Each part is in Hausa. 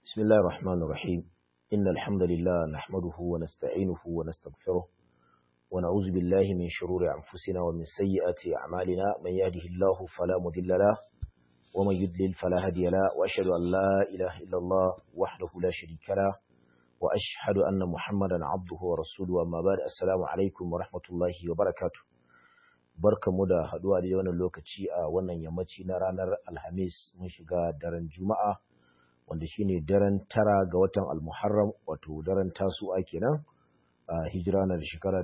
بسم الله الرحمن الرحيم إن الحمد لله نحمده ونستعينه ونستغفره ونعوذ بالله من شرور أنفسنا ومن سيئات أعمالنا من يهده الله فلا مضل له ومن يضلل فلا هادي له وأشهد أن لا إله إلا الله وحده لا شريك له وأشهد أن محمدا عبده ورسوله أما بعد السلام عليكم ورحمة الله وبركاته barkamu da haduwa da wannan lokaci a wannan yammaci na ranar Alhamis mun shiga daren Juma'a wanda shine daren tara ga watan Al-Muharram wato daren tasu'a kenan a hijira na shekara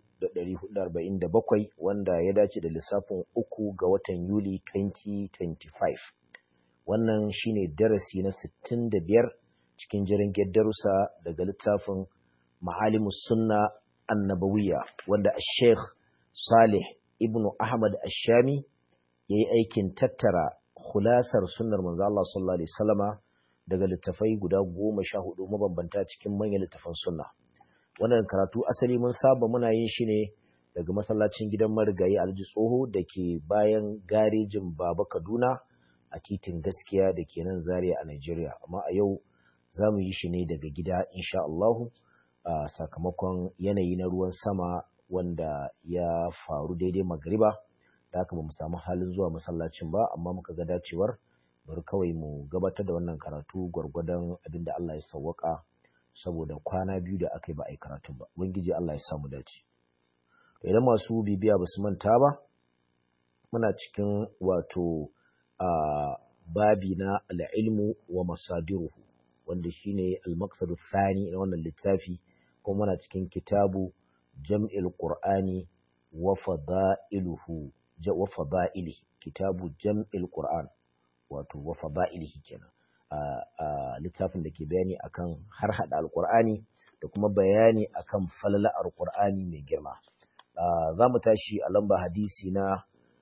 1447 wanda ya dace da lissafin uku ga watan Yuli 2025 wannan shine darasi na 65 cikin jirin darussa daga littafin Ma'alimus Sunna Annabawiyya wanda Sheikh Salih ibn Ahmad Ashami ya yi aikin tattara khulasar sunnar manzo Allah sallallahu alaihi wasallama daga littafai guda goma sha hudu mabambanta cikin manyan littafan sunna wannan karatu asali mun saba muna yin shi ne daga masallacin gidan marigayi alji tsoho da ke bayan garejin baba kaduna a titin gaskiya da ke nan zaria a nigeria amma a yau za mu yi shi ne daga gida insha Allahu a sakamakon yanayi na ruwan sama wanda ya faru daidai magariba da haka ba mu samu halin zuwa masallacin ba amma muka ga dacewar bari kawai mu gabatar da wannan karatu gwargwadon abin da Allah ya sawwaka saboda kwana biyu da aka yi ba a yi karatun ba ubangiji Allah ya samu dace idan masu bibiya ba su manta ba muna cikin wato a babi na al'ilmu wa masadiruhu wanda shine al-maqsadu thani na wannan littafi kuma muna cikin kitabu jam'il qur'ani wa fada'iluhu wa fada'ilihi kitabu jam'il qur'an wato wa fada'ilihi kenan a littafin da ke bayani akan har hada alqur'ani da kuma bayani akan falala alqur'ani mai girma za mu tashi a lamba hadisi na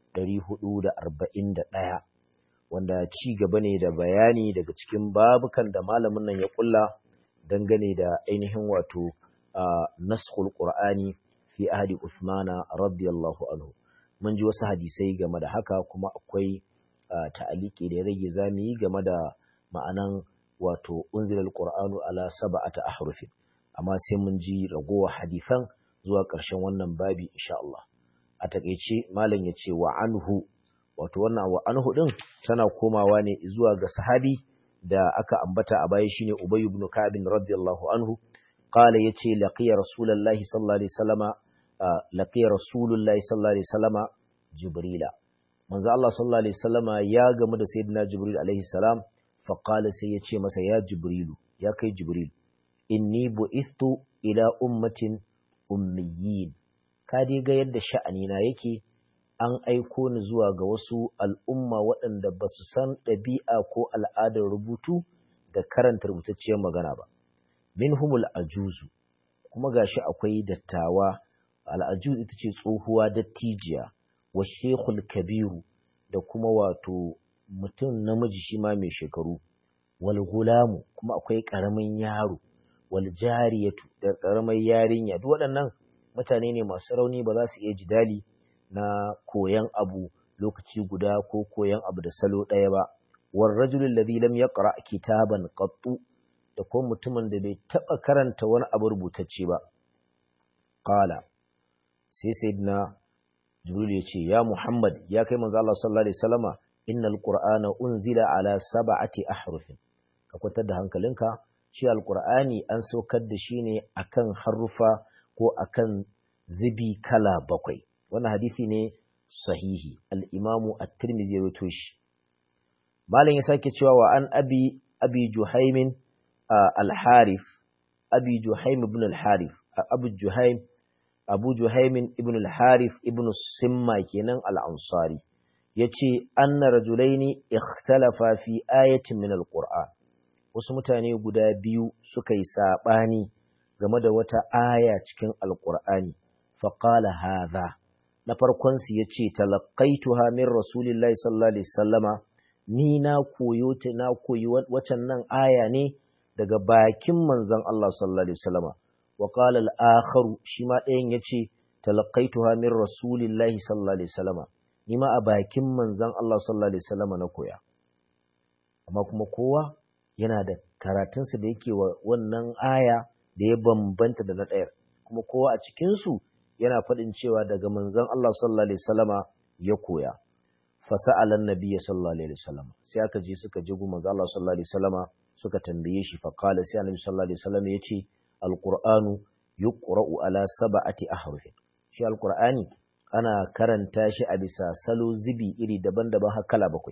441 wanda ci gaba ne da bayani daga cikin babukan da malamin nan ya kulla dangane da ainihin wato naskhul qur'ani fi ahdi usmana radiyallahu anhu mun ji wasu hadisai game da haka kuma akwai ta'aliki da ya rage zamu yi game da ma'anan wato unzilal qur'anu ala sab'ati ahrufin amma sai mun ji ragowar hadisan zuwa ƙarshen wannan babi insha Allah a takeice malam ya ce wa anhu wato wannan wa anhu din tana komawa ne zuwa ga sahabi da aka ambata a baya shine Ubay ibn Ka'b radiyallahu anhu qala yace laqiya rasulullahi sallallahu alaihi wasallama laqiya rasulullahi sallallahu alaihi wasallama jibrila manzo Allah sallallahu alaihi wasallama ya gamu da sayyidina jibril alaihi salam fa qala sai yace masa ya jibrilu ya kai jibril inni bu'ithtu ila ummatin ummiyin ka dai ga yadda sha'ani na yake an aiko ni zuwa ga wasu al'umma waɗanda ba su san ɗabi'a ko al'adar rubutu da karanta rubutacciyar magana ba. Min humul ajuzu, kuma gashi akwai dattawa, al'ajuz ita ce tsohuwa dattijiya, wa shekul kabiru da kuma wato mutum namiji shi ma mai shekaru, wal gulamu kuma akwai ƙaramin yaro, wal jariyatu da ƙaramin yarinya, duk waɗannan mutane ne masu rauni ba za su iya jidali. na koyan abu lokaci guda ko koyan abu da salo ɗaya ba war rajulul ladhi lam yaqra kitaban qattu da ko mutumin da bai taba karanta wani abu rubutacce ba qala sai sayyidina jibril ya ce ya muhammad ya kai manzo Allah sallallahu alaihi wasallama innal qur'ana unzila ala sab'ati ahrufin ka kwatar da hankalinka shi alqur'ani an saukar da shi ne akan harufa ko akan zibi kala bakwai wannan hadisi ne sahihi al-imamu at-tirmidhi ya rawaito shi malam ya sake cewa wa an abi abi juhaim al-harith abi juhaim ibn al-harith abu juhaim abu juhaim ibn al-harith ibn simma kenan al-ansari yace anna rajulaini ikhtalafa fi ayatin min al-qur'an wasu mutane guda biyu suka yi sabani game da wata aya cikin al-qur'ani faqala hadha na farkonsu ya ce talakaituha min rasulillahi sallallahu alaihi sallama ni na koyo ta na koyi wacan nan aya ne daga bakin manzon Allah sallallahu alaihi sallama wa qala al-akharu shi ma ɗayan yace talakaituha min rasulillahi sallallahu alaihi sallama ni ma a bakin manzon Allah sallallahu alaihi sallama na koya amma kuma kowa yana da karatunsa da yake wa wannan aya da ya bambanta da na ɗayar kuma kowa a cikinsu yana faɗin cewa daga manzon Allah sallallahu alaihi wasallama ya koya fasa'alan nabiyyi sallallahu alaihi wasallama sai aka je suka je gu manzon Allah sallallahu alaihi wasallama suka tambaye shi fa qala sai annabi sallallahu alaihi wasallama yace alqur'anu yuqra'u ala sab'ati ahrufin shi alqur'ani ana karanta shi a bisa salo zibi iri daban-daban har kala bakwai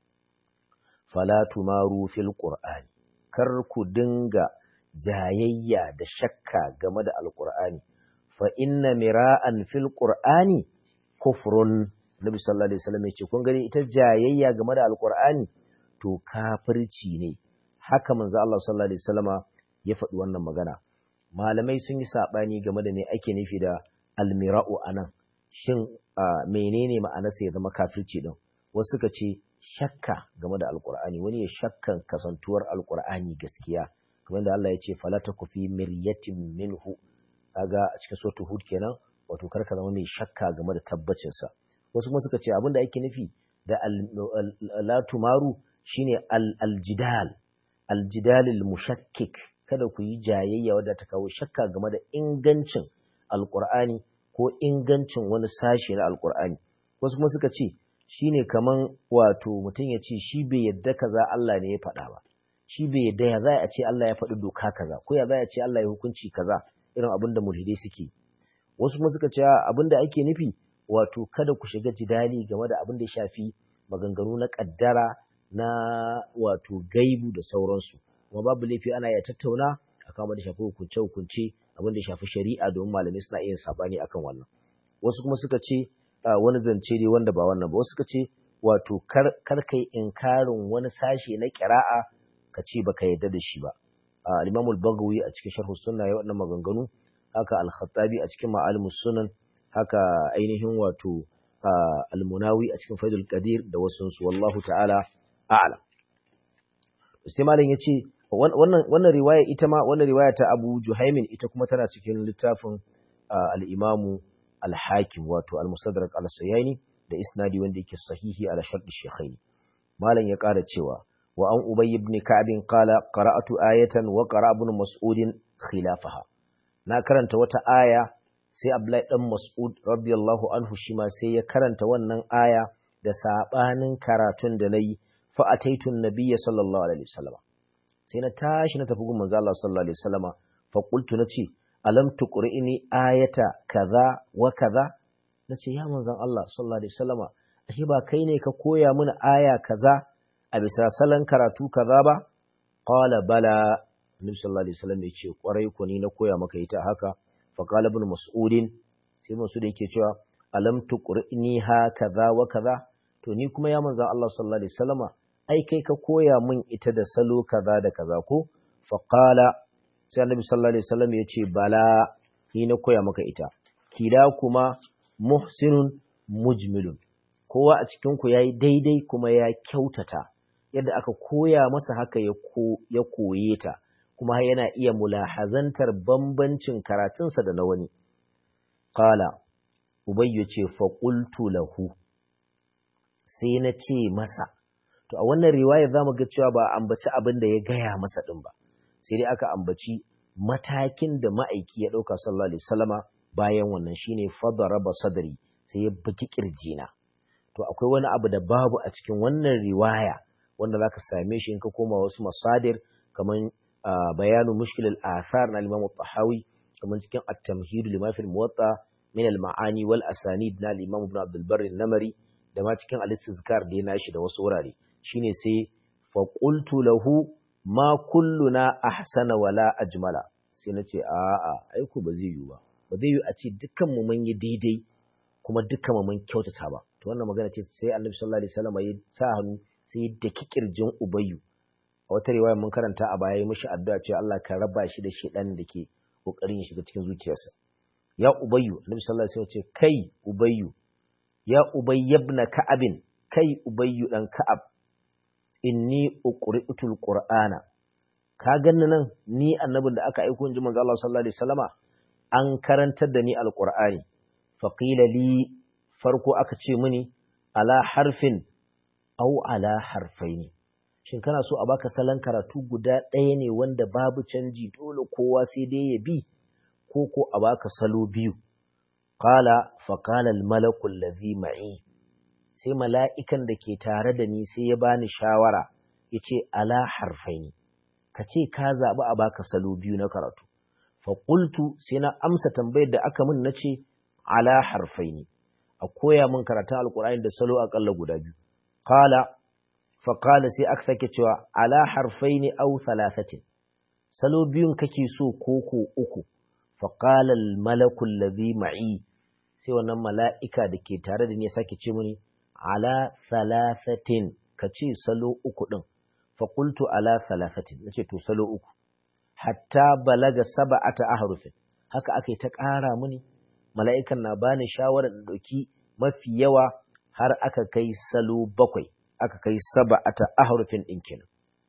fala tumaru fil qur'ani kar ku dinga jayayya da shakka game da alqur'ani fa inna mira'an fil qur'ani kufrun nabi sallallahu alaihi wasallam yace kun gani ita jayayya game da alqur'ani to kafirci ne haka manzo Allah sallallahu alaihi wasallama ya faɗi wannan magana malamai sun yi sabani game da me ake nufi da almira'u anan shin menene ma'anarsa ya zama kafirci din wasu suka ce shakka game da alqur'ani wani ya shakkan kasantuwar alqur'ani gaskiya kamar da Allah ya ce fala taku fi miryatin minhu kaga a cikin suratul hud kenan wato karka zama mai shakka game da tabbacin sa wasu kuma suka ce abinda ake nufi da la tumaru shine aljidal aljidal mushakkik kada ku yi jayayya wadda ta kawo shakka game da ingancin alqur'ani ko ingancin wani sashe na alqur'ani wasu kuma suka ce shine kaman wato mutum ya ce shi bai yadda kaza Allah ne ya faɗa ba shi bai yadda ya za a ce Allah ya faɗi doka kaza ko ya za a ce Allah ya hukunci kaza irin abin da mulhidai suke wasu kuma suka ce abin da ake nufi wato kada ku shiga jidali game da abin da ya shafi maganganu na kaddara na wato gaibu da sauransu kuma babu laifi ana iya tattauna akan abin da shafi hukunce hukunce abin da shafi shari'a domin malamai suna iya sabani akan wannan wasu kuma suka ce wani zance ne wanda ba wannan ba wasu suka ce wato kar kai inkarin wani sashe na kira'a ka ce baka yarda da shi ba al-Imam al-Baghawi a cikin Sharh Sunna ya wannan maganganu haka al-Khattabi a cikin Ma'alimus Sunan haka ainihin wato al-Munawi a cikin Faidul Qadir da wasu su wallahu ta'ala a'lam sai malam yace wannan wannan riwaya ita ma wannan riwaya ta Abu Juhaimin ita kuma tana cikin littafin al-Imam al-Hakim wato al-Mustadrak al-Sayani da isnadi wanda yake sahihi ala shartu shaykhaini malam ya ƙara cewa وعن أبي بن كعب قال قرأت آية وقرأ ابن مسعود خلافها na karanta wata aya sai Abdullahi dan Mas'ud radiyallahu anhu shi ma sai ya karanta wannan aya da sabanin karatun da nayi fa ataitu nabiyya sallallahu alaihi wasallam sai na tashi na tafi gun manzo Allah sallallahu alaihi wasallam fa qultu nace alam tuqri'ni ayata kaza wa kaza nace ya manzon Allah sallallahu alaihi wasallam ashe ba kai ne ka koya mini aya kaza a bisa salon karatu kaza ba qala bala annabi sallallahu alaihi wasallam yace kwarai ko ni na koya maka ita haka fa qala ibn mas'udin sai mas'ud yake cewa alam tuqrini ha kaza wa kaza to ni kuma ya manzon Allah sallallahu alaihi wasallama ai kai ka koya min ita da salo kaza da kaza ko fa qala sai annabi sallallahu alaihi wasallam yace bala ni na koya maka ita kila kuma muhsinun mujmilun kowa a cikin ku yayi daidai kuma ya kyautata yadda aka koya masa haka ya koye ta kuma yana iya mulahazantar bambancin karatunsa da na wani qala ubayyu ce fa qultu lahu sai na ce masa to a wannan riwaya zamu ga cewa ba ambaci abin da ya gaya masa din ba sai dai aka ambaci matakin da ma'aiki ya dauka sallallahu alaihi wasallama bayan wannan shine fadaraba sadri sai ya buki kirjina to akwai wani abu da babu a cikin wannan riwaya wanda zaka same shi in ka koma wasu masadir kaman bayanu mushkil al-athar na Imam tahawi kaman cikin at-tamhid lima fi al-muwatta min al-ma'ani wal asanid na Imam Ibn Abdul Barr namari da ma cikin al-istizkar da yana shi da wasu wurare shine sai fa qultu lahu ma kulluna ahsana wala ajmala sai nace a a aiku ba zai yi ba ba zai yi a ce dukkan mu mun yi daidai kuma dukkan mu mun kyautata ba to wannan magana ce sai Annabi sallallahu alaihi wasallam ya sa hannu sai da kirjin ubayyu a wata riwaya mun karanta a baya mishi addu'a cewa Allah ka raba shi da shedan da ke kokarin ya shiga cikin zuciyarsa ya ubayyu annabi sallallahu alaihi wasallam ce kai ubayyu ya ubay ibn ka'ab kai ubayyu dan ka'ab inni uqri'tul qur'ana ka ganni nan ni annabin da aka aiko inji manzo Allah sallallahu alaihi wasallama an karantar da ni alqur'ani faqila li farko aka ce mini ala harfin au ala harfaini shin kana so a baka salon karatu guda ɗaya ne wanda babu canji dole kowa sai dai ya bi ko ko a baka salo biyu qala fa qala al malaku allazi ma'i sai mala'ikan da ke tare da ni sai ya bani shawara yace ala harfaini kace ka zabi a baka salo biyu na karatu fa qultu sai na amsa tambayar da aka min nace ala harfaini a koya min karatun alqur'ani da salo akalla guda biyu qala faƙala sai aka sake cewa ala harfai ne au thalathatin salo biyun kake so koko uku faƙala malakul ladhi ma'i sai wannan mala'ika da ke tare da ni ya sake ce mini ala thalathatin ka ce salo uku ɗin faƙultu ala thalathatin na ce to salo uku hatta balaga saba'ata ahrufin haka aka yi ta ƙara mini mala'ikan na bani shawarar da ɗauki mafi yawa har aka kai salo bakwai aka kai saba'ata ahrufin din kenan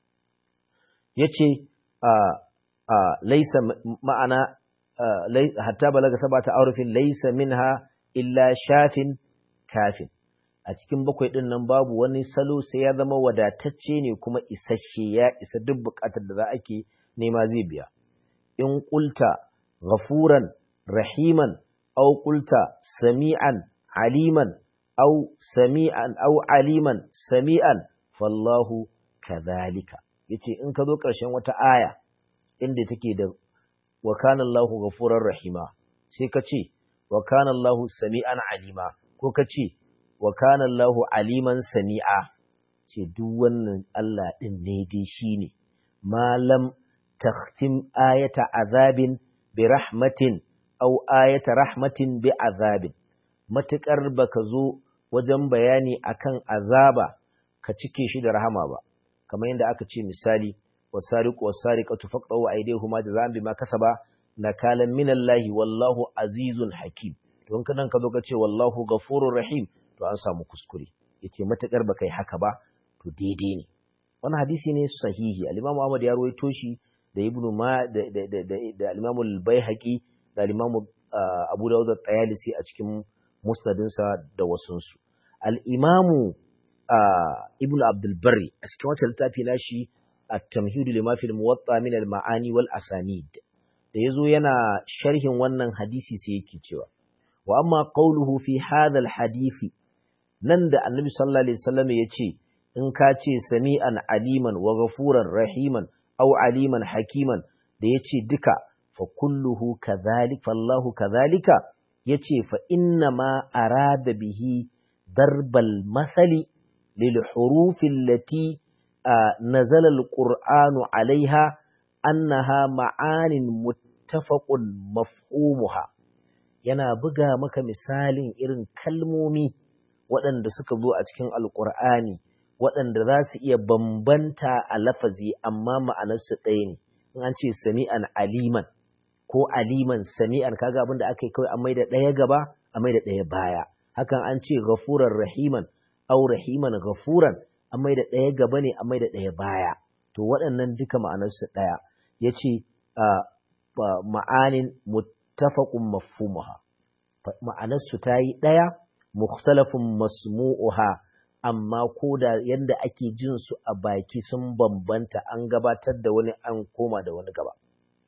yace a a laysa ma'ana hatta balaga saba'ata ahrufin laysa minha illa shafin kafin a cikin bakwai din nan babu wani salo sai ya zama wadatacce ne kuma isasshe ya isa duk bukatar da za ake nema zai biya in qulta ghafuran rahiman aw qulta sami'an aliman أو سميعا أو عليما سميعا فالله كذلك yace in ka zo ƙarshen wata aya inda take da wa kana Allahu ghafurur rahima sai ka ce wa kana Allahu sami'an alima ko ka ce wa kana Allahu aliman sami'a ce duk wannan Allah din ne dai shine malam takhtim ayata azabin bi rahmatin aw ayata rahmatin bi azabin matukar baka zo wajen bayani akan azaba ka cike shi da rahama ba kamar yadda aka ce misali wasariqu wasariqatu faqtu aydihuma jazaan bima kasaba nakalan minallahi wallahu azizun hakim don kadan ka zo ka ce wallahu ghafurur rahim to an samu kuskure yace matakar baka yi haka ba to daidai ne wannan hadisi ne sahihi al-Imam Ahmad ya rawaito shi da Ibn Ma da da da, da al-Imam al-Baihaqi da al-Imam Abu Dawud at-Tayalisi a cikin musnadinsa da wasunsu. Al'imamu Ibn Abdulbari a cikin wata littafi na shi a tamhidu limafil muwatta min al-ma'ani wal asanid da ya zo yana sharhin wannan hadisi sai yake cewa wa amma qawluhu fi hadha al-hadisi nan da annabi sallallahu alaihi wasallam ya ce in ka ce sami'an aliman wa ghafuran rahiman aw aliman hakiman da ya ce duka fa kulluhu kadhalik fallahu kadhalika yace fa inna ma arada bihi darbal masali lil hurufi allati nazala alqur'anu alaiha annaha ma'anin muttafaqun mafhumuha yana buga maka misalin irin kalmomi waɗanda suka zo a cikin alqur'ani waɗanda za su iya bambanta a lafazi amma ma'anarsu ɗaya ne in an ce sami'an aliman ko aliman sami'an kaga abin da aka yi kawai an maida ɗaya gaba a maida ɗaya baya hakan an ce ghafuran rahiman au rahiman ghafuran an maida ɗaya gaba ne an maida ɗaya baya to waɗannan duka ma'anarsu ɗaya ya ce ma'anin muttafaqun mafhumuha ma'anarsu ta yi ɗaya mukhtalafun masmu'uha amma ko da yanda ake jin su a baki sun bambanta an gabatar da wani an koma da wani gaba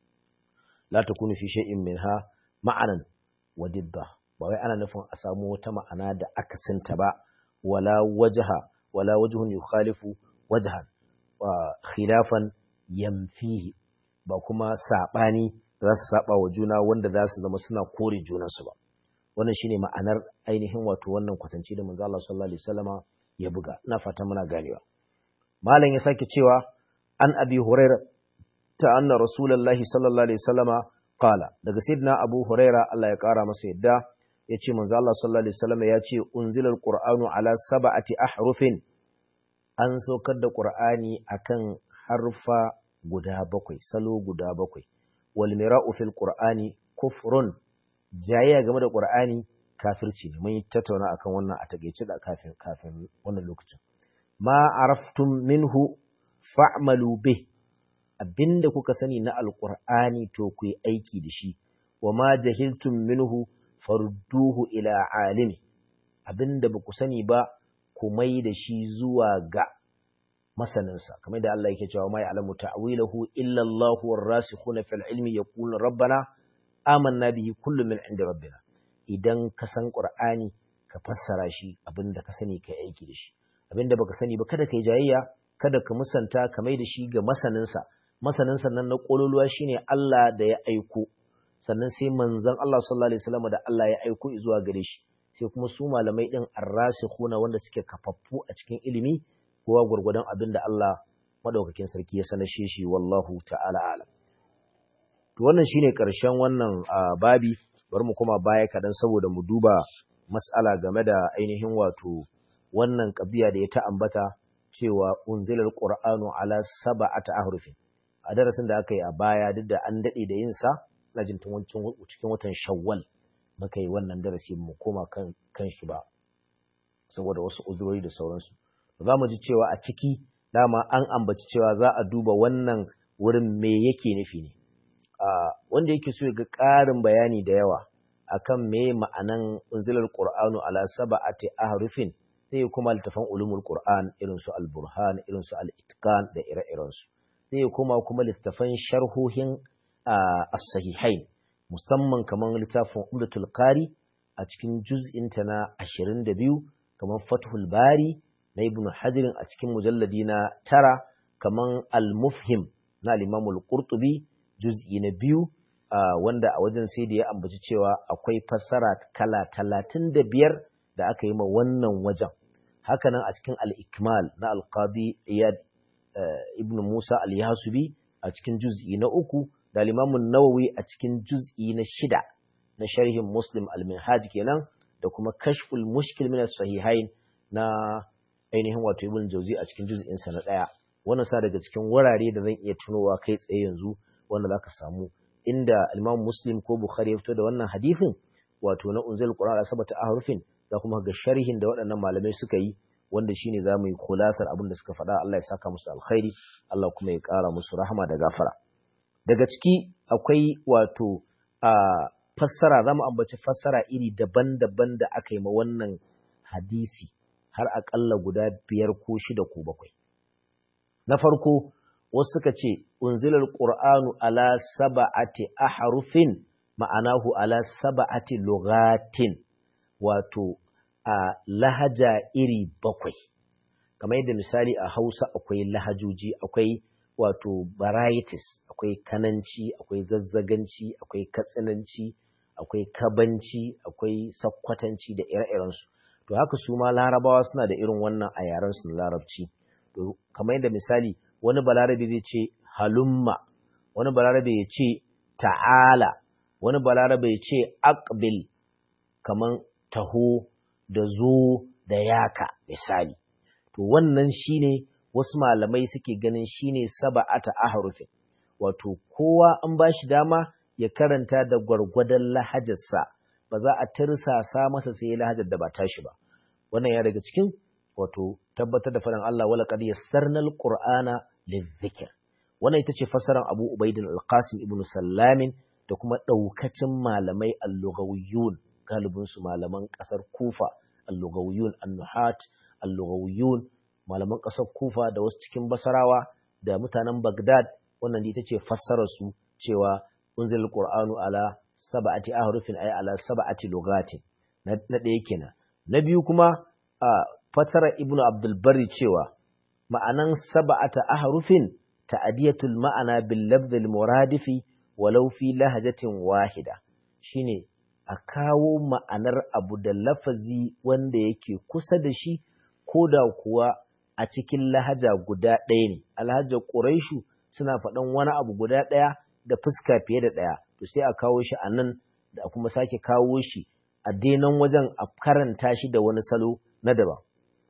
la takunu fi shay'in minha ma'anan wa didda ba wai ana nufin a samu wata ma'ana da akasinta ba wala wajha wala wajhun yukhalifu wajhan wa khilafan yamfihi ba kuma sabani za su saba wa juna wanda za su zama suna kore junansu ba wannan shine ma'anar ainihin wato wannan kwatanci da manzo Allah sallallahu alaihi wasallama ya buga ina fata muna ganewa malam ya sake cewa an abi huraira ta anna rasulullahi sallallahu alaihi wasallama qala daga sayyidina abu huraira Allah ya kara masa yadda yace manzo Allah sallallahu alaihi wasallama ya ce unzilal qur'anu ala sab'ati ahrufin an saukar da qur'ani akan harfa guda bakwai salo guda bakwai wal mira'u fil qur'ani kufrun jayayya game da qur'ani kafirci ne mun yi tattauna akan wannan a takeice da kafin kafin wannan lokacin ma araftum minhu fa'malu bih abinda kuka sani na alqur'ani to ku yi aiki da shi wa ma jahiltum minhu farduhu ila alimi abinda ba ku sani ba ku mai da shi zuwa ga masaninsa kamar da Allah yake cewa ma ya'lamu ta'wilahu illa Allahu war-rasikhuna fil ilmi yaqulu rabbana amanna bihi kullu min 'indi rabbina idan ka san Qur'ani ka fassara shi abinda ka sani kai aiki da shi abinda baka sani ba kada kai jayayya kada ka musanta ka mai da shi ga masaninsa masaninsa nan na kololuwa shine Allah da ya aiko sannan sai manzon Allah sallallahu alaihi wasallam da Allah ya aiko zuwa gare shi sai kuma su malamai din arrasikhuna wanda suke kafaffu a cikin ilimi kowa gurgurdan abin da Allah madaukakin sarki ya sanashe shi wallahu ta'ala alam to wannan shine karshen wannan babi bari mu kuma baya kadan saboda mu duba mas'ala game da ainihin wato wannan kabiya da ya ta ambata cewa unzilal qur'anu ala sab'ati ahrufin a darasin da aka yi a baya duk da an dade da yin sa ina jin tun cikin watan shawwal muka yi wannan darasi mu koma kan kan shi ba saboda wasu uzurori da sauransu za mu ji cewa a ciki dama an ambaci cewa za a duba wannan wurin me yake nufi ne wanda yake so ya ga ƙarin bayani da yawa akan me ma'anan unzilar qur'anu ala sab'ati ahrufin sai kuma littafan ulumul qur'an irin su al-burhan irin su al-itqan da ire-iren su sai kuma kuma littafan sharhohin as-sahihain musamman kaman littafin umdatul qari a cikin juz'in ta na 22 kaman fathul bari na ibn hajirin a cikin mujalladi na tara kaman al-mufhim na al-imam al-qurtubi juz'i na biyu wanda a wajen sai da ya ambaci cewa akwai fassara kala talatin da biyar da aka yi ma wannan wajen hakanan a cikin al-ikmal na al-qadi iyad ibn musa al-yasubi a cikin juz'i na uku da al-imam nawawi a cikin juz'i na shida na sharhin muslim al-minhaj kenan da kuma kashful mushkil min as-sahihain na ainihin wato ibn jauzi a cikin juz'in sa na daya wannan sa daga cikin wurare da zan iya tunowa kai tsaye yanzu wanda zaka samu inda Imam Muslim ko Bukhari ya fito da wannan hadisin wato na unzil Qur'an sabata ahrufin da kuma ga sharhin da waɗannan malamai suka yi wanda shine zamu yi kulasar abin da suka faɗa Allah ya saka musu alkhairi Allah kuma ya ƙara musu rahama da gafara daga ciki akwai wato a fassara zamu ambaci fassara iri daban-daban da aka yi ma wannan hadisi har aƙalla guda biyar ko shida ko bakwai na farko wasu suka ce unzilal qur'anu ala sab'ati ahrufin ma'anahu ala sab'ati lughatin wato a lahaja iri bakwai kamar yadda misali a Hausa akwai lahajoji akwai wato varieties akwai kananci akwai zazzaganci akwai katsinanci akwai kabanci akwai sakkwatanci da ire-irensu to haka su ma larabawa suna da irin wannan a yaren su na larabci to kamar yadda misali wani balarabe zai ce halumma wani balarabe ya ce ta'ala wani balarabe ya ce aqbil kaman taho da zo da yaka misali to wannan shine wasu malamai suke ganin shine saba'ata ahrufin wato kowa an bashi dama ya karanta da gwargwadon lahajarsa ba za a tirsasa masa sai lahajar da ba tashi ba wannan ya daga cikin wato tabbatar da faɗin Allah wala qad yassarnal qur'ana lizikr wannan ita ce fasaran Abu Ubaidin al-Qasim ibn Sallamin da kuma daukacin malamai al-lughawiyyun galibin su malaman kasar Kufa al-lughawiyyun an-nuhat al-lughawiyyun malaman kasar Kufa da wasu cikin Basarawa da mutanen Baghdad wannan ita ce fassarar su cewa unzil qur'anu ala sab'ati ahrufin ay ala sab'ati lugatin na ɗaya kenan na biyu kuma a fasara ibnu abdul bari cewa ma'anan sab'ata ahrufin ta'diyatul ma'ana bil lafz al muradifi walau fi lahajatin wahida shine a kawo ma'anar abu da lafazi wanda yake kusa da shi ko da kuwa a cikin lahaja guda ɗaya ne alhajar quraishu suna faɗan wani abu guda ɗaya da fuska fiye da ɗaya to sai a kawo shi a nan da kuma sake kawo shi a denan wajen a karanta shi da wani salo na daban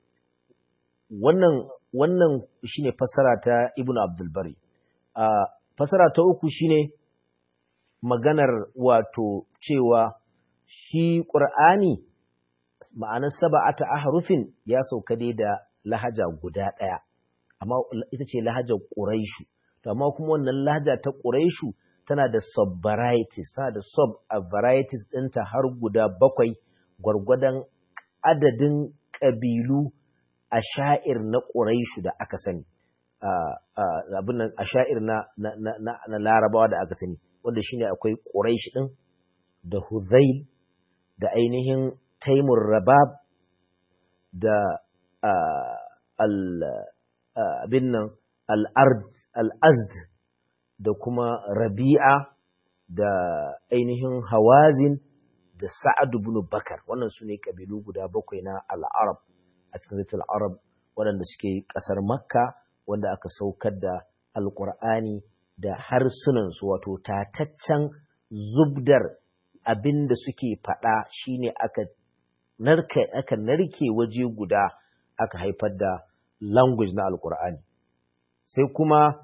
wannan wannan shine fasara ta Ibn Abdul Bari a fasara ta uku shine maganar wato cewa shi Qur'ani ma'anar sab'ata ahrufin ya sauka dai da lahaja guda ɗaya amma ita ce lahajar Quraishu to amma kuma wannan lahaja ta Quraishu tana da sub varieties tana da sub varieties ɗinta har guda bakwai gwargwadon adadin ƙabilu a sha'ir na Quraishu da aka sani abin nan asha'ir na na larabawa da aka sani wanda shine akwai quraish din da huzail da ainihin taimur rabab da abin nan al'azd da kuma rabi'a da ainihin hawazin da sa'ad ibn bakar wannan su ne ƙabilu guda bakwai na al'arab a cikin zaitul arab waɗanda suke ƙasar makka wanda aka saukar da alƙur'ani da harsunansu wato tataccen zubdar abin da suke faɗa shine aka narke aka narke waje guda aka haifar da language na alkur'ani sai kuma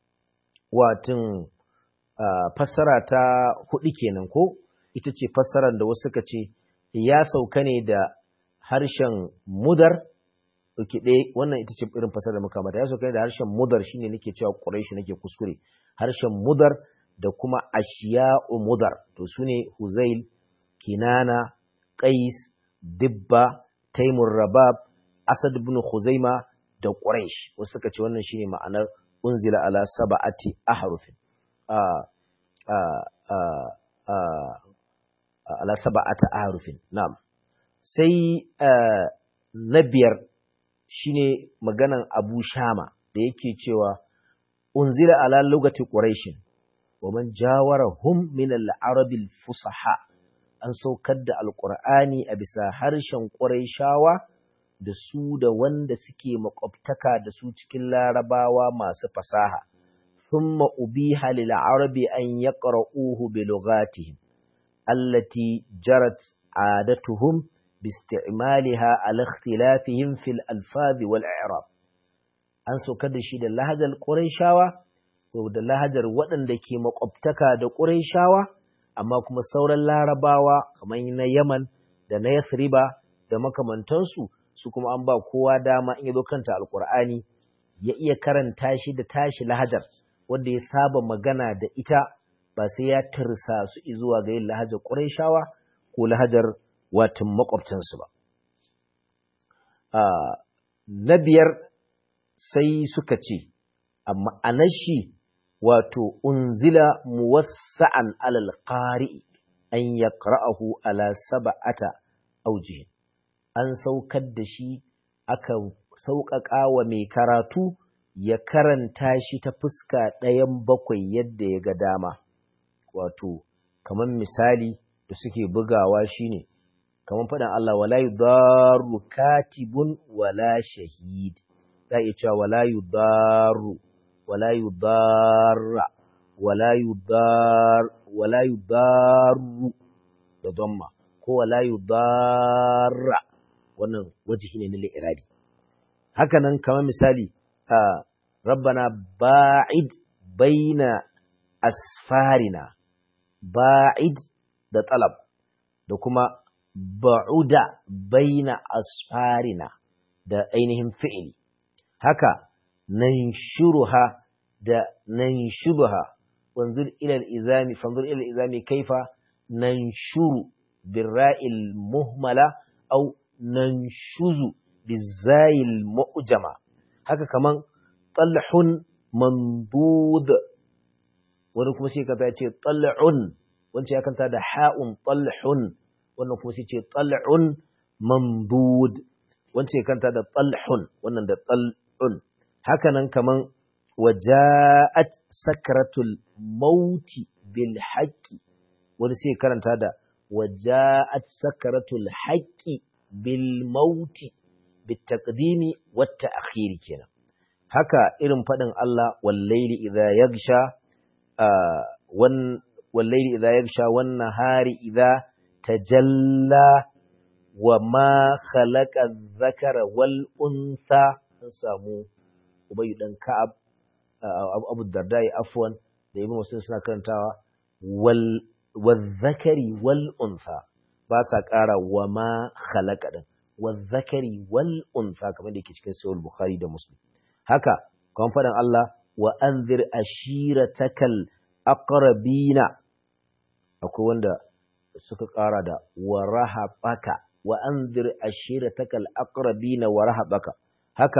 watin fassara ta hudu kenan ko ita ce fassarar da wasu suka ce ya sauka ne da harshen mudar Oke ɗaya wannan ita ce irin fasar da muka mata ya sauka ne da harshen mudar shine nake cewa ƙuraishi nake kuskure harshen mudar da kuma ashiya'u mudar to su ne huzail kinana qais dibba taimur rabab asad ibn khuzaima da quraish wasu suka ce wannan shine ma'anar unzila ala sab'ati ahrufin a a a a ala sab'ati ahrufin na'am sai na biyar shine maganan Abu Shama da yake cewa unzila ala lugati quraishin wa man jawarahum min al-arab al-fusaha an saukar da alqur'ani a bisa harshen quraishawa da su da wanda suke makwabtaka da su cikin larabawa masu fasaha thumma ubiha lil arabi an yaqra'uhu bi lughatihim allati jarat adatuhum باستعمالها على اختلافهم في الألفاظ والإعراب an saukar da shi da lahajar ƙurayshawa ko da lahajar waɗanda ke makwabtaka da ƙurayshawa amma kuma sauran larabawa kamar na yaman da na yathriba da makamantansu su kuma an ba kowa dama in yazo kanta alƙur'ani ya iya karanta shi da tashi lahajar wanda ya saba magana da ita ba sai ya tursa su zuwa ga yin lahajar ƙurayshawa ko lahajar watan makwabtansu ba. Na biyar sai suka ce, amma anashi wato unzila muwassa'an alal qari'i an ya ƙara'ahu ala saba'ata aujihin. An saukar da shi aka sauƙaƙa wa mai karatu ya karanta shi ta fuska ɗayan bakwai yadda ya ga dama. Wato, kamar misali da suke bugawa shine kamar faɗin Allah wala yudarru katibun wala shahid za a iya cewa wala yudarru wala yudarra wala yudar wala yudarru da damma ko wala yudarra wannan wajihi ne na li'irabi haka nan kamar misali a rabbana ba'id baina asfarina ba'id da talab da kuma ba'uda baina asfarina da ainihin fi'ili haka nanshuruha da nanshuduha wanzur ila al-izami fanzur ila al-izami kaifa nanshuru birra'il muhmala aw nanshuzu bizayil mu'jama haka kaman talhun mandud wani kuma sai ka ce tal'un wancan ya kanta da ha'un talhun wannan kuma sai ce tal'un mamdud wancan ya kanta da talhun wannan da tal'un hakanan kaman waja'at sakratul mauti bil haqqi wani sai karanta da waja'at sakratul haqqi bil mauti bit taqdimi wat ta'khiri kenan haka irin fadin Allah wal layli idha yaghsha wan wal layli idha yaghsha wan nahari idha tajalla wa ma khalaqa dhakara wal unsa an samu ubayy dan ka'ab abu dardai afwan da ibn muslim suna karantawa wal zakari wal unsa ba sa ƙara wa ma khalaqa din wal zakari wal unsa kamar da yake cikin sahih bukhari da muslim haka kamar fadan Allah wa anzir ashiratakal aqrabina akwai wanda suka ƙara da wa rahabaka wa anzir ashiratakal aqrabina wa rahabaka haka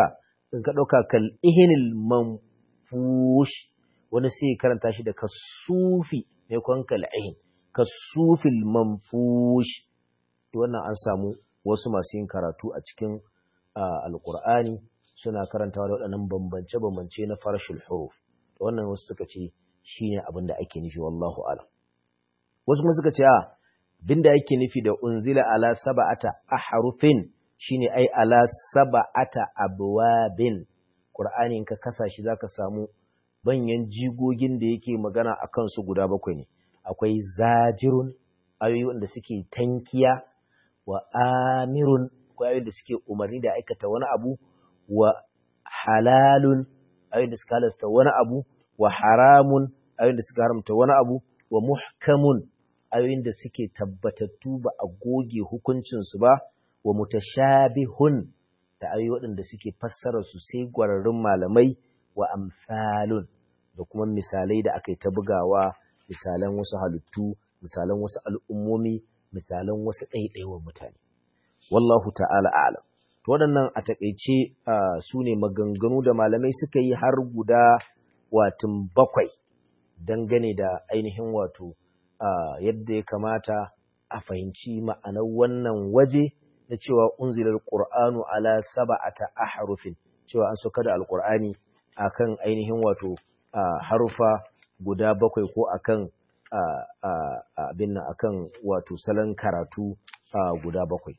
in ka ɗauka kal ihinil manfush wani sai karanta shi da kasufi mai kwan kal ihin kasufil manfush wannan an samu wasu masu yin karatu a cikin alkur'ani suna karantawa da waɗannan bambance-bambance na farshul huruf wannan wasu suka ce shine abin da ake nufi wallahu alam wasu kuma suka ce a binda yake nufi da unzila ala sab'ata ahrufin shine ai ala sab'ata abwabin qur'ani in ka kasa shi zaka samu banyan jigogin da yake magana akan su guda bakwai ne akwai zajirun ayoyi wanda suke tankiya wa amirun akwai ayoyi da suke umarni da aikata wani abu wa halalun ayoyi da suka halasta wani abu wa haramun ayoyin da suka haramta wani abu wa muhkamun ayoyin da suke tabbatattu ba a goge hukuncinsu ba wa mutashabihun da ayoyi waɗanda suke fassara su sai gwararrun malamai wa amsalun da kuma misalai da aka yi ta bugawa misalan wasu halittu misalan wasu al'ummomi misalan wasu ɗaiɗaiwa mutane wallahu ta'ala a'lam to waɗannan a taƙaice su ne maganganu da malamai suka yi har guda watin bakwai dangane da ainihin wato yadda ya kamata a fahimci ma'anar wannan waje na cewa unzilar qur'anu ala sab'ata ahrufin cewa an soka da alqur'ani akan ainihin wato harufa guda bakwai ko akan abin nan akan wato salon karatu guda bakwai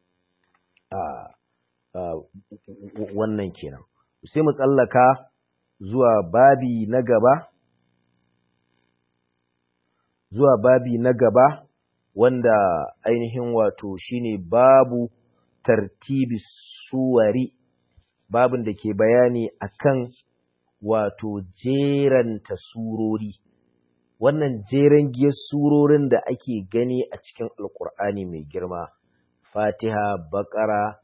wannan kenan sai mu tsallaka zuwa babi na gaba zuwa babi na gaba wanda ainihin wato shine babu tartibi suwari babin da ke bayani akan wato jeranta surori wannan jeren giyar surorin da ake gani a cikin alkur'ani mai girma fatiha bakara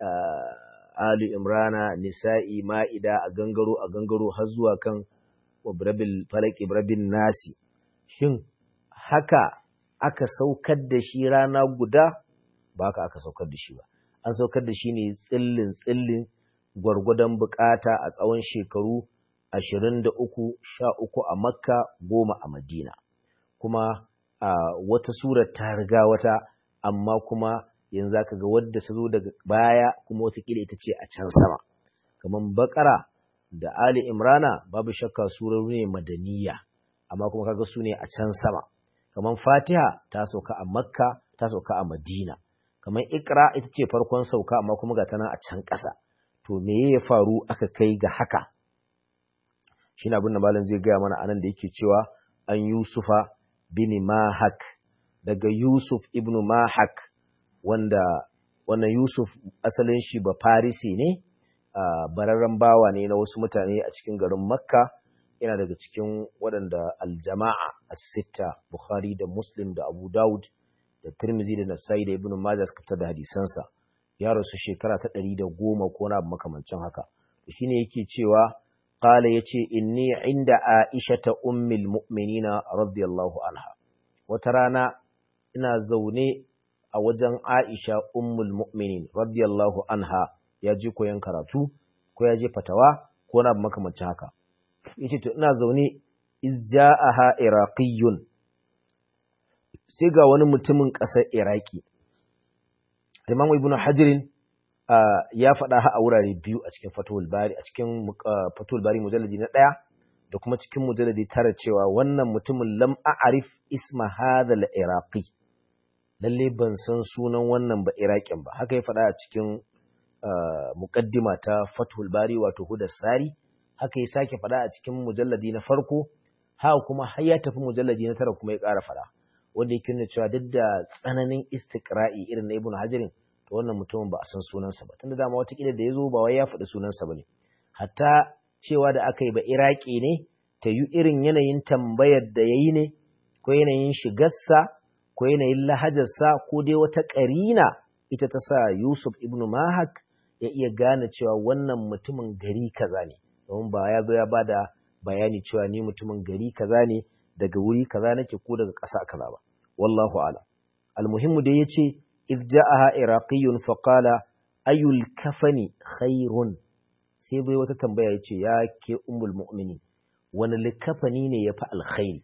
Ali Imrana, Nisa'i, Ma'ida a gangaro a gangaro har zuwa kan Ibrabil Falak Ibrabil Nasi. Shin haka aka saukar da shi rana guda? Ba haka aka saukar da shi ba. An saukar da shi ne tsillin tsillin gwargwadon bukata a tsawon shekaru ashirin da uku, sha uku a Makka, goma a Madina. Kuma wata surar ta riga wata, amma kuma yanzu zaka ga wadda ta zo daga baya kuma watakila ita ce a can sama kamar bakara da ali imrana babu shakka surori ne madaniya amma kuma kaga su ne a can sama kamar fatiha ta sauka a makka ta sauka a madina kamar ikra ita ce farkon sauka amma kuma ga tana a can ƙasa to me ya faru aka kai ga haka shine abin da malam zai gaya mana anan da yake cewa an yusufa bin mahak daga yusuf ibnu mahak wanda wannan Yusuf asalin shi ba Farisi ne bararren bawa ne na wasu mutane a cikin garin Makka yana daga cikin waɗanda aljama'a as-sitta Bukhari da Muslim da Abu Dawud da Tirmidhi da Nasa'i da Ibn Majah suka fitar da hadisansa ya rasu shekara ta ɗari da goma ko na makamancin haka shine yake cewa qala yace inni inda Aisha ta ummul mu'minina radiyallahu anha wata rana ina zaune a wajen Aisha ummul mu'minin radiyallahu anha ya je koyon karatu ko ya je fatawa ko na makamancin haka yace to ina zaune izja'aha iraqiyyun sai ga wani mutumin ƙasar Iraki Imam Ibn Hajar ya faɗa a wurare biyu a cikin Fathul Bari a cikin Fathul Bari mujalladi na ɗaya da kuma cikin mujalladi tara cewa wannan mutumin lam a'rif isma hadha al-iraqi lalle ban san sunan wannan ba Iraƙin ba haka ya faɗa a cikin muqaddima ta Fathul Bari wato Hudas Sari haka ya sake faɗa a cikin mujalladi na farko haka kuma har ya tafi mujalladi na tara kuma ya ƙara faɗa wanda yake nuna cewa duk da tsananin istiqra'i irin na Ibn Hajarin to wannan mutumin ba a san sunansa ba tunda dama wata kila da ya zo ba wai ya faɗi sunansa ba ne hatta cewa da aka yi ba Iraki ne ta yi irin yanayin tambayar da ya yi ne ko yanayin shigarsa ko yanayin lahajarsa ko dai wata ƙarina ita ta sa Yusuf ibn Mahak ya iya gane cewa wannan mutumin gari kaza ne domin ba ya zo ya ba da bayani cewa ni mutumin gari kaza ne daga wuri kaza nake ko daga ƙasa kaza ba wallahu a'lam almuhimmu da yace idh ja'aha iraqiyyun fa qala ayul kafani khairun sai bai wata tambaya yace ya ke ummul mu'minin wani likafani ne yafi alkhairi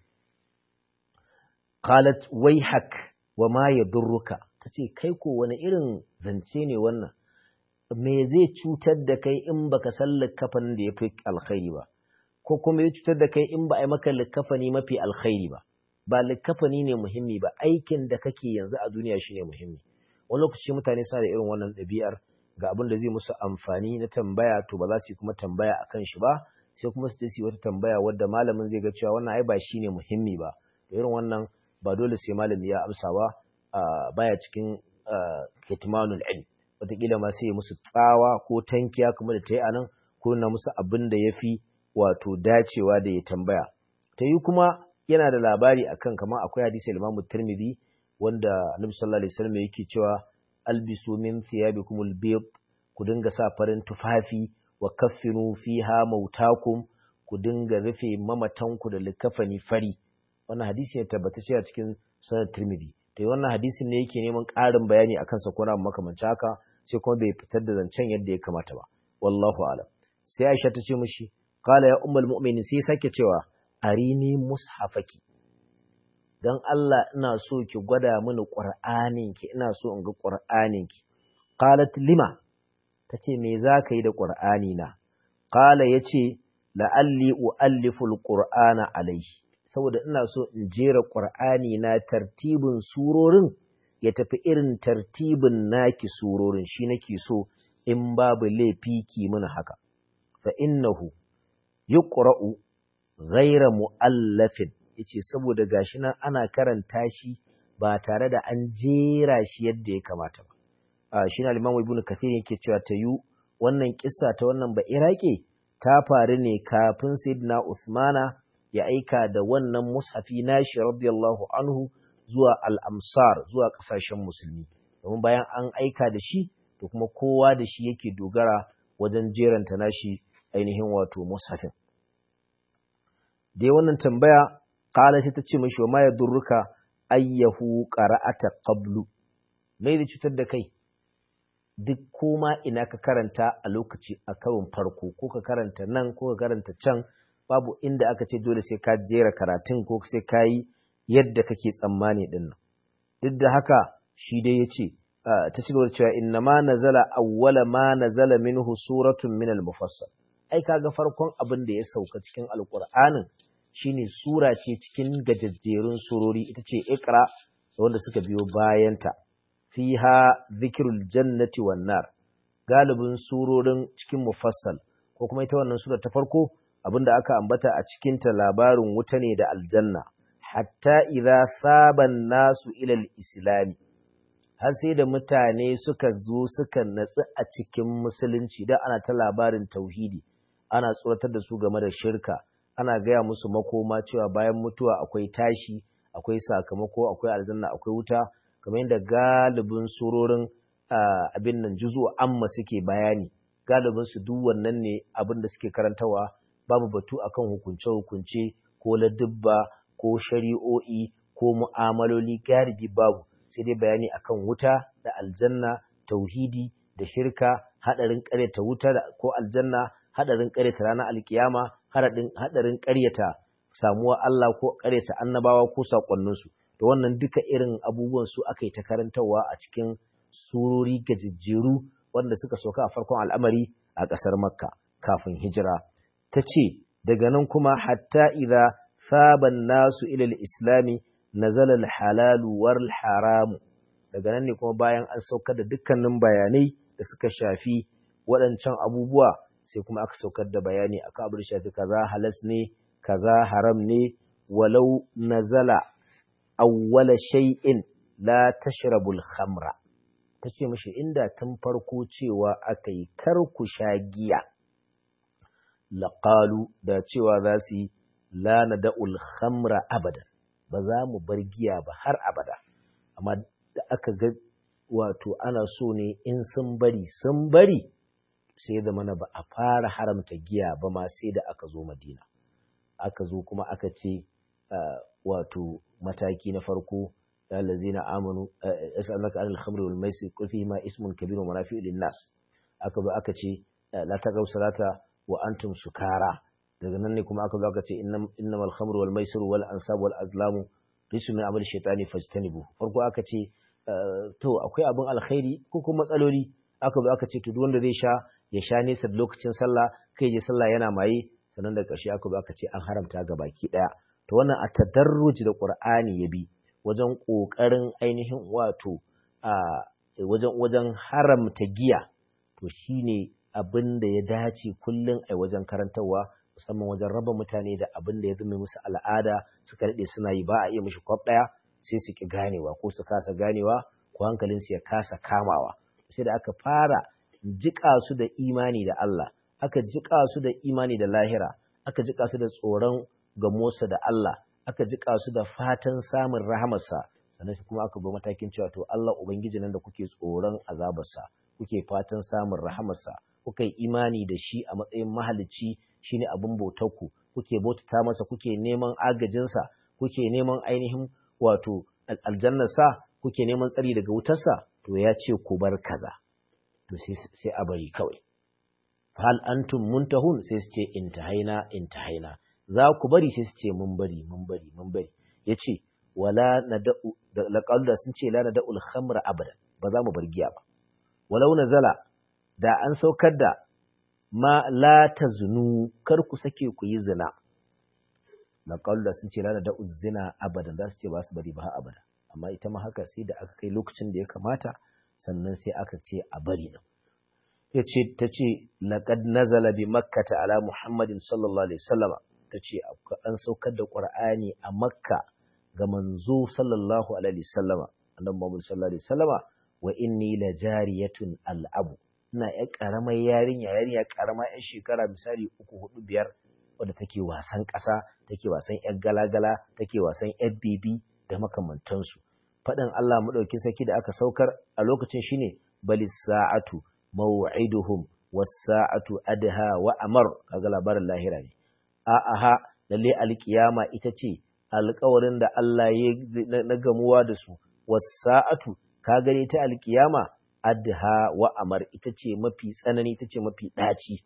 qalat wayhak wa ma yadurruka tace kai ko wani irin zance ne wannan me zai cutar da kai in baka san likafanin da yafi alkhairi ba ko kuma ya cutar da kai in ba a yi maka likafani mafi alkhairi ba ba likafani ne muhimmi ba aikin da kake yanzu a duniya shine muhimmi wani lokaci mutane suna da irin wannan ɗabi'ar ga abin da zai musu amfani na tambaya to ba za su yi kuma tambaya akan shi ba sai kuma su je su yi wata tambaya wadda malamin zai ga cewa wannan ai ba shine muhimmi ba to irin wannan ba dole sai malami ya amsa ba baya cikin kitmanul ilm wataƙila ma sai ya musu tsawa ko tankiya kuma da ta yi anan ko na musu abin da ya fi wato dacewa da ya tambaya ta yi kuma yana da labari akan kamar akwai hadisi al-Imam Tirmidhi wanda Annabi sallallahu alaihi wasallam yake cewa albisu min thiyabikum al-bayd ku dinga sa farin tufafi wa kaffinu fiha mautakum ku dinga rufe mamatanku da likafani fari wannan hadisi ne tabbatacce a cikin sunan Tirmidhi to wannan hadisin ne yake neman ƙarin bayani akan sa ko na makamancin haka sai kuma bai fitar da zancen yadda ya kamata ba wallahu a'lam sai Aisha ta ce mishi qala ya ummul mu'minin sai sake cewa arini mushafaki dan Allah ina so ki gwada mini qur'anin ki ina so in ga qur'anin ki qalat lima tace me zaka yi da qur'ani na qala yace la'alli u'allifu alqur'ana alayhi saboda ina so in jera qur'ani na tartibin surorin ya tafi irin tartibin naki surorin shi nake so in babu laifi ki mini haka fa innahu yuqra'u ghayra mu'allafin yace saboda gashi nan ana karanta shi ba tare da an jera shi yadda ya kamata ba a shi na limamu ibnu kathir yake cewa ta yu wannan kissa ta wannan ba iraki ta faru ne kafin sayyidina usmana ya aika da wannan mushafi nashi radiyallahu anhu zuwa al-amsar zuwa kasashen musulmi domin bayan an aika da shi to kuma kowa da shi yake dogara wajen jeranta nashi ainihin wato mushafin dai wannan tambaya kala sai ta ce mashi wa ma ya durruka ayyahu qara'ata qablu mai da cutar da kai duk koma ina ka karanta a lokaci a karon farko ko ka karanta nan ko ka karanta can babu inda aka ce dole sai ka jera karatun ko sai ka yi yadda kake tsammani din nan duk da haka shi dai yace ta ci gaba da cewa inna ma nazala awwala ma nazala minhu suratun min al-mufassal ai kaga farkon abin da ya sauka cikin alqur'anin shine sura ce cikin gajajjerun surori ita ce ikra wanda suka biyo bayanta fiha zikrul jannati wan nar galibin surorin cikin mufassal ko kuma ita wannan sura ta farko abinda aka ambata a cikin ta labarin wuta ne da aljanna hatta idza saban nasu ila al-islami har sai da mutane suka zo suka natsu a cikin musulunci da ana ta labarin tauhidi ana tsoratar da su game da shirka ana gaya musu makoma cewa bayan mutuwa akwai tashi akwai sakamako akwai aljanna akwai wuta kamar yadda galibin surorin abin nan juzu amma suke bayani galibin su duk wannan ne abin da suke karantawa babu batu akan hukunce hukunce ko ladubba ko shari'o'i ko mu'amaloli galibi babu sai dai bayani akan wuta da aljanna tauhidi da shirka hadarin ƙaryata wuta ko aljanna hadarin ƙaryata ranar alkiyama hadarin ƙaryata samuwa Allah ko ƙaryata annabawa ko sakonninsu da wannan duka irin abubuwan su aka yi ta karantarwa a cikin surori gajejjeru wanda suka sauka a farkon al'amari a ƙasar makka kafin hijira ta ce daga nan kuma hatta idza saban nasu ilal islami nazala al-halalu wal haramu daga nan ne kuma bayan an saukar da dukkanin bayanai da suka shafi waɗancan abubuwa sai kuma aka saukar da bayani akan abin da shafi kaza halas ne kaza haram ne walau nazala awwala shay'in la tashrabul khamra tace mishi inda tun farko cewa aka yi kar ku sha giya laqalu da cewa za su yi la nada'ul khamra abadan ba za mu bar giya ba har abada amma da aka ga wato ana so ne in sun bari sun bari sai da mana ba a fara haramta giya ba ma sai da aka zo madina aka zo kuma aka ce wato mataki na farko ya lazina amanu yas'alunaka anil khamri wal maisir qul fihi ma ismun kabir wa manafi'u lin nas aka ba aka ce la taqaw salata wa antum sukara daga nan ne kuma aka zo aka ce innamal khamru wal maisiru wal ansab wal azlamu risu min amal shaytani fajtanibu farko aka ce to akwai abin alkhairi ko kuma matsaloli aka zo aka ce to duk wanda zai sha ya sha nesa da lokacin sallah kai je sallah yana maye sannan da ƙarshe aka zo aka ce an haramta ga baki ɗaya to wannan a tadarruj da qur'ani ya bi wajen ƙoƙarin ainihin wato a wajen wajen haramta giya to shine abin da ya dace kullum a wajen karantarwa musamman wajen raba mutane da abin da ya zama musu al'ada suka daɗe suna yi ba a iya mishi kwaf ɗaya sai su ki ganewa ko su kasa ganewa ko hankalinsu ya kasa kamawa sai da aka fara jiƙa su da imani da Allah aka jiƙa su da imani da lahira aka jiƙa su da tsoron gamosa da Allah aka jiƙa su da fatan samun rahamarsa sannan kuma aka bi matakin cewa to Allah ubangiji nan da kuke tsoron azabarsa kuke fatan samun rahamarsa kuka yi imani da shi a matsayin mahalicci shine abin bautarku kuke bautata masa kuke neman agajinsa kuke neman ainihin wato aljannarsa kuke neman tsari daga wutarsa to ya ce ku bar kaza to sai a bari kawai hal antum muntahun sai su ce intahaina intahaina za ku bari sai su ce mun bari mun bari mun bari yace wala nada'u da sun ce la nada'ul khamra abada ba za mu bar giya ba walau nazala da an saukar da ma la tazunu kar ku sake ku yi zina laqal da sun ce la nada'u zina abada za su ce ba su bari ba abada amma ita ma haka sai da aka kai lokacin da ya kamata sannan sai aka ce a bari din yace tace laqad nazala bi makkata ala muhammadin sallallahu alaihi wasallama tace an saukar da qur'ani a makka ga manzo sallallahu alaihi wasallama annabi muhammad sallallahu alaihi wasallama wa inni la jariyatun al'abu ina ƴar ƙaramar yarinya yarinya ƙarama ƴan shekara misali uku hudu biyar wadda take wasan ƙasa take wasan ƴar galagala take wasan ƴar bibi da makamantansu faɗin Allah maɗauki saki da aka saukar a lokacin shine balis sa'atu maw'iduhum was sa'atu adha wa amar kaga labarin lahira ne a aha lalle alkiyama ita ce alƙawarin da Allah ya na gamuwa da su was sa'atu ka gane ta alkiyama adha wa amar ita ce mafi tsanani ita ce mafi ɗaci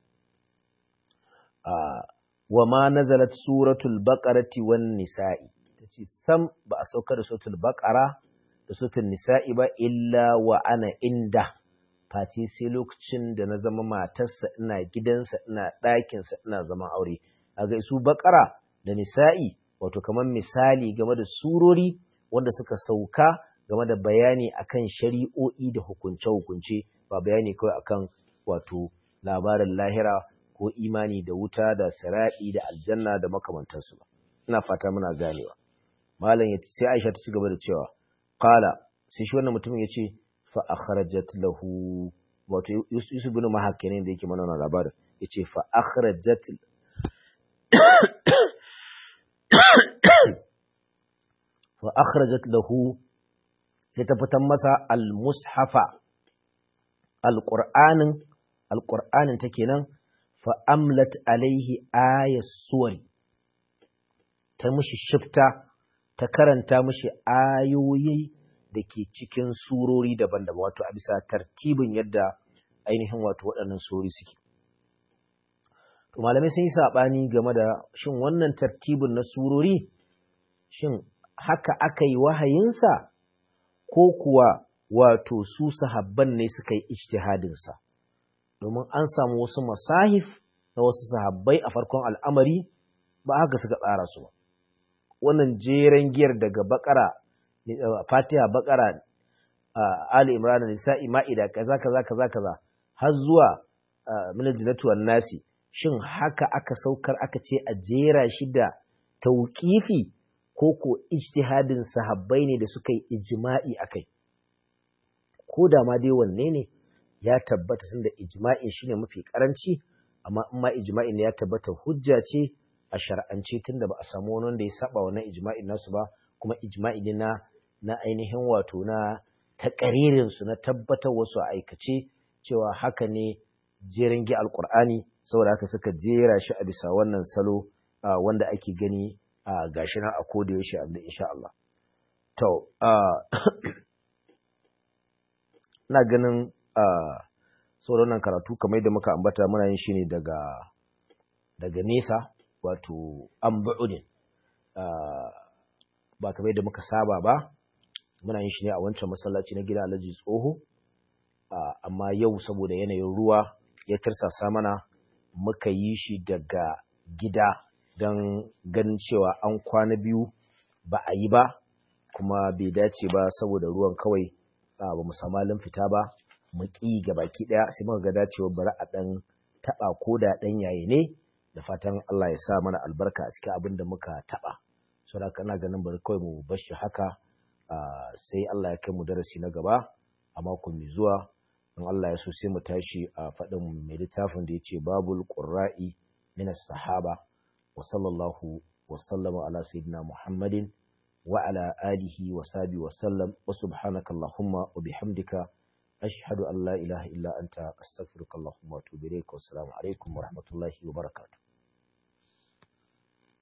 wa ma nazalat suratul baqarati wan nisa'i tace sam ba a sauka da suratul baqara da suratul nisa'i ba illa wa ana inda fati sai lokacin da na zama matarsa ina gidansa ina ɗakinsa ina zama aure a ga su baqara da nisa'i wato kamar misali game da surori wanda suka sauka game da bayani akan shari'o'i da hukunce-hukunce ba bayani kawai akan wato labarin lahira ko imani da wuta da sira'i da aljanna da makamantansu ba ina fata muna ganewa malam ya sai Aisha ta ci gaba da cewa qala sai shi wannan mutumin yace fa akhrajat lahu wato Yusuf ibn Mahak ne da yake mana wannan labarin yace fa akhrajat fa akhrajat lahu sai ta fitan masa al-mushafa al-qur'anin al-qur'anin ta kenan fa amlat alaihi ayas suwari ta mushi shifta ta karanta mushi ayoyi da ke cikin surori daban-daban wato a bisa tartibin yadda ainihin wato waɗannan surori suke to malamai sun yi saɓani game da shin wannan tartibin na surori shin haka aka yi wahayinsa ko kuwa wato su sahabban ne suka yi ijtihadinsa domin an samu wasu masahif na wasu sahabbai a farkon al'amari ba haka suka tsara su ba wannan jeren giyar daga bakara fatiha bakara ali imran nisa'i ma'ida kaza kaza kaza kaza har zuwa min jannatu wan nasi shin haka aka saukar aka ce a jera shi da tauƙifi ko ko ijtihadin sahabbai ne da suka yi ijma'i akai ko da ma dai wanne ne ya tabbata tunda ijma'i shine mafi karanci amma in ma ijma'i ne ya tabbata hujja ce a shar'ance tunda ba a samu wani wanda ya saba wannan ijma'in nasu ba kuma ijma'i ne na na ainihin wato na takaririn su na tabbatar wasu a aikace cewa haka ne jerin gi alqur'ani saboda haka suka jera shi a bisa wannan salo wanda ake gani a gashi nan a koda yaushe insha Allah to ina ganin saboda wannan karatu kamar yadda muka ambata muna yin shi ne daga daga nesa wato an ba'udin ba kamar yadda muka saba ba muna yin shi ne a wancan masallaci na gida alhaji tsoho amma yau saboda yanayin ruwa ya tarsasa mana muka yi shi daga gida don ganin cewa an kwana biyu ba a yi ba kuma bai dace ba saboda ruwan kawai ba mu samu fita ba mu ƙi ga baki ɗaya sai muka ga dacewa bari a ɗan taɓa ko da ɗan yaye ne da fatan Allah ya sa mana albarka a cikin abin da muka taɓa saboda kana ganin bari kawai mu bar shi haka sai Allah ya kai mu darasi na gaba a mako mai zuwa in Allah ya so sai mu tashi a faɗin mai littafin da ya ce babul qurra'i min sahaba wa sallallahu wa sallama ala sayyidina muhammadin wa ala alihi wa sahbihi wa sallam wa subhanaka allahumma wa bihamdika ashhadu an la ilaha illa anta astaghfiruka allahumma wa atubu ilayk wa assalamu alaikum wa rahmatullahi wa barakatuh